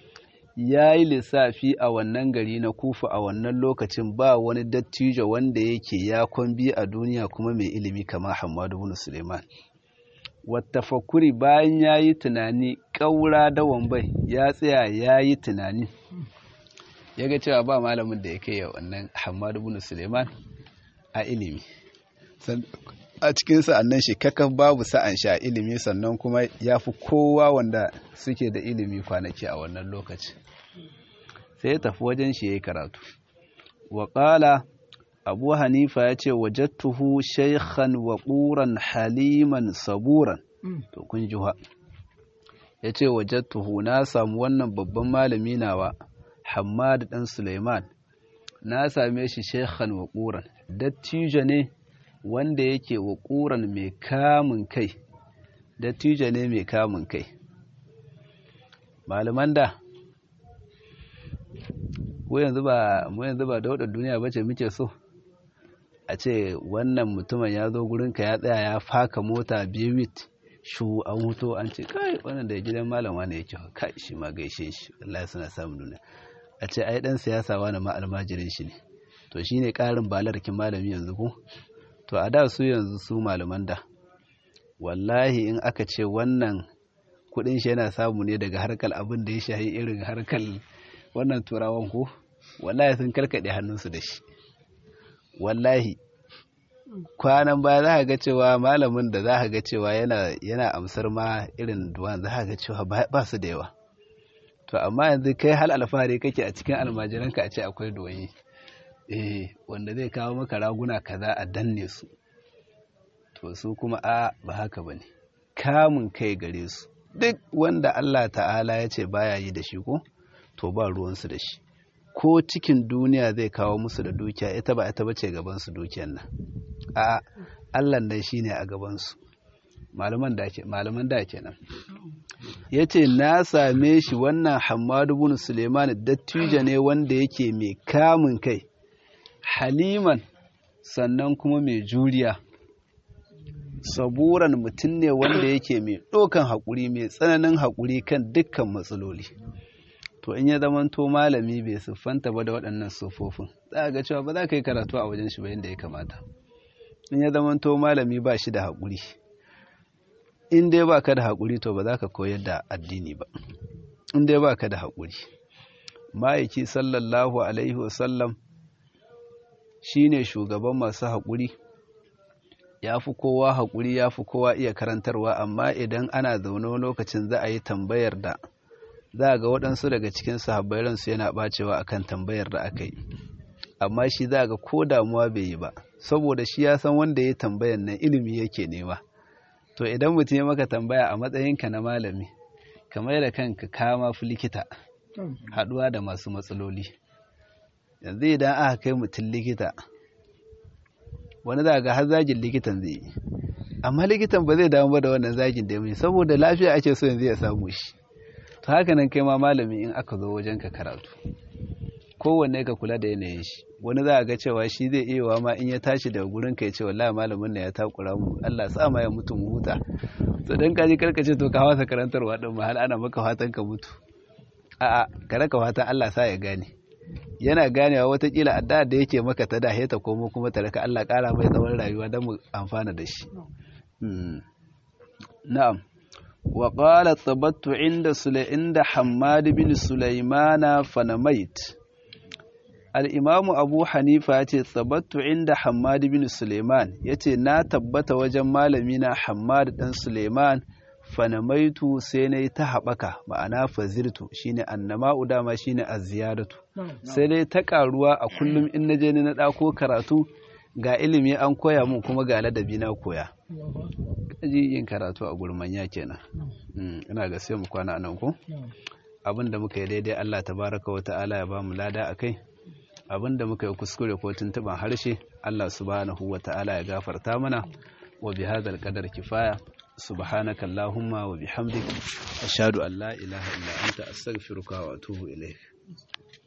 ya yi lissafi a wannan gari na kufa a wannan lokacin ba wani dattijo wanda yake ya kwambi a duniya kuma mai ilimi kama hamadu bin suleiman wattafakuri bayan ya yi tunani ƙaura da wambai ya tsaya ya yi tunani ya ga cewa ba malamin da ya kai wannan hamadu bin suleiman a ilimi a cikin sa'annan shi kakan babu sa'an sha ilimi sannan kuma ya fi kowa wanda suke da ilimi kwanaki a wannan lokaci sai ya tafi wajen shi ya yi karatu waƙala abu hanifa ya ce wajattuhu shaikhan waƙuran haliman saburan to kun ji ya ce wajattuhu na samu wannan babban malami nawa hamad ɗan suleiman na same shi shaikhan waƙuran dattijo ne wanda yake waƙuran mai kamun kai dattijo ne mai kamun kai malaman da mu yanzu ba mu yanzu ba daudar duniya bace muke so a ce wannan mutumin ya zo gurinka ya tsaya ya faka mota biwit shu an huto an ce kai wannan da gidan malama ne yake kai shi ma gaishe shi wallahi suna samun nuna a ce ai dan siyasa wani ma almajirin shi ne to shine karin balarkin malami yanzu ko to a da su yanzu su malaman da wallahi in aka ce wannan kudin shi yana samu ne daga harkar abin da ya shahi irin harkar wannan turawan ko wallahi sun karkade hannunsu da shi wallahi kwanan baya za ka ga cewa malamin da za ka ga cewa yana yana amsar ma irin duwan za ka ga cewa ba su da yawa to amma yanzu kai hal alfahari kake a cikin almajiranka a ce akwai doyi eh wanda zai kawo maka raguna kaza a danne su to su kuma a ba haka bane kamun kai gare su duk wanda Allah ta'ala ya ce baya yi da shi ko to ba ruwansu da shi ko cikin duniya zai kawo musu da dukiya ita ba ita bace gabansu dukiyan nan a Allah nan shine a gabansu malaman da ke malaman da kenan yace na same shi wannan Hammadu bin Suleiman dattijo ne wanda yake mai kamun kai haliman sannan kuma mai juriya saburan mutum ne wanda yake mai ɗaukan haƙuri mai tsananin haƙuri kan dukkan matsaloli to in ya zamanto malami bai siffanta ba da waɗannan siffofin za ga cewa ba za ka yi karatu a wajen shi ba yadda ya kamata in ya zamanto malami ba shi da haƙuri in dai ba ka da haƙuri to ba za ka koyar da addini ba in dai ba ka da haƙuri ma'aiki sallallahu alaihi wasallam shi ne shugaban masu haƙuri ya fi kowa haƙuri ya fi kowa iya karantarwa amma idan ana zaune lokacin za a yi tambayar da za a ga waɗansu daga cikin sahabbai ransu yana ɓacewa akan tambayar da aka yi amma shi za ga ko damuwa bai yi ba saboda shi ya san wanda ya tambayan nan ilimi yake nema to idan mutum ya maka tambaya a matsayinka na malami kamar da kanka kama fi likita haɗuwa da masu matsaloli yanzu idan aka kai mutum likita wani za ga har zagin likitan zai yi amma likitan ba zai damu ba da wannan zagin da mai saboda lafiya ake so yanzu ya samu shi to haka nan kai ma malami in aka zo wajen ka karatu kowanne ka kula da yanayin shi wani za a ga cewa shi zai iya wa ma in ya tashi daga gurin ka ya ce wallahi malamin na ya takura mu Allah sa ma ya mutu mu huta to dan kaji karkace to ka wasa karantarwa din ma hal ana maka fatan ka mutu a'a ka raka fatan Allah sa ya gane yana ganewa watakila addu'a da yake maka ta dahe ta komo kuma ta raka Allah kara mai tsawon rayuwa don mu amfana da shi na'am wa qala tsabattu inda sula inda Hammad bin Sulaimana fanamait al-Imam Abu Hanifa yace tsabattu inda Hammad bin Sulaiman yace na tabbata wajen malami na Hammad dan Sulaiman fanamaitu sai na yi ta haɓaka ma'ana fazirtu shine annama'u dama shine azziyadatu sai dai ta ƙaruwa a kullum in na je ni na ɗako karatu ga ilimi an koya mun kuma ga ladabi na koya kaji yin karatu a gurmanya kenan ina ga sai mu kwana nan ko abin da muka yi daidai Allah tabaraka wa ta'ala ya ba mu lada akai abin da muka yi kuskure ko tuntuban harshe Allah subhanahu wa ta'ala ya gafarta mana wa bi hadal qadar kifaya سبحانك اللهم وبحمدك أشهد أن لا إله إلا أنت أستغفرك وأتوب إليك